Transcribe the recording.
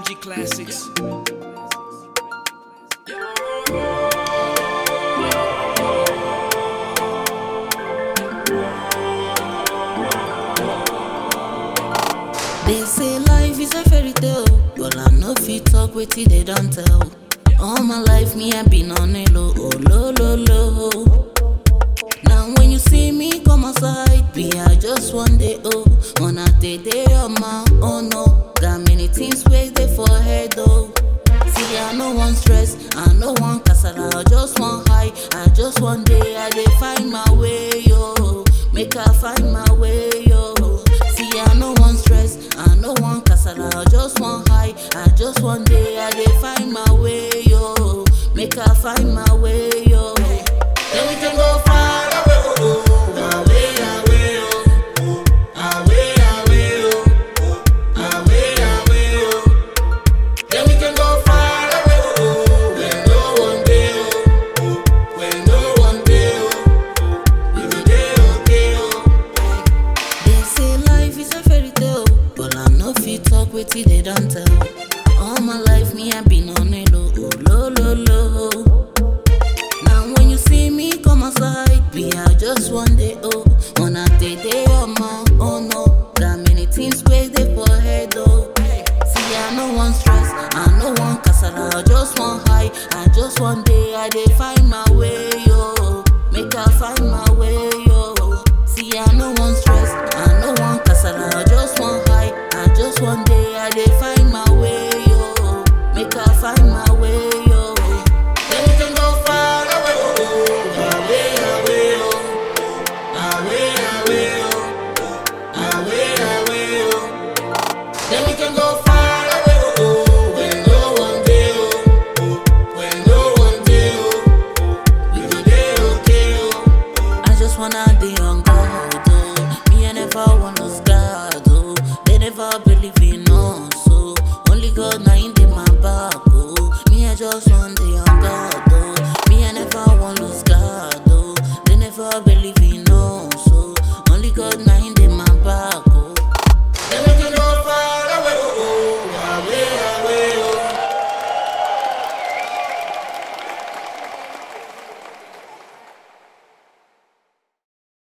Reggie Classics. They say life is a fairy tale, but I no fit talk wetin they don't tell. All my life me I been on a low, oh low low low. Now when you see me come outside, me I just one day oh, on a day day on my oh no. Got many things where they for head though. See I no want stress, I no want casala, I just want high, I just one day I dey find my way yo, make I find my way yo. See I no want stress, I no want casala, I just want high, I just one day I dey find my way yo, make I find my way yo. Then we can go far away, oh, oh, away, away, oh, away, away, oh, away, away, oh. Then we can go far away, oh, where no one day, oh, where no one day, oh, we go dey okay, oh. They say life is a fairy tale, but I no fit talk wetin they don't tell. All my life me I been on a low, oh, low, low, low. Now when you see me come outside, me I just one day oh, on a day day on my oh no. Got many things where they for head oh. See I no want stress, I no want casala, I just want high, I just one day I dey find my way yo, make I find my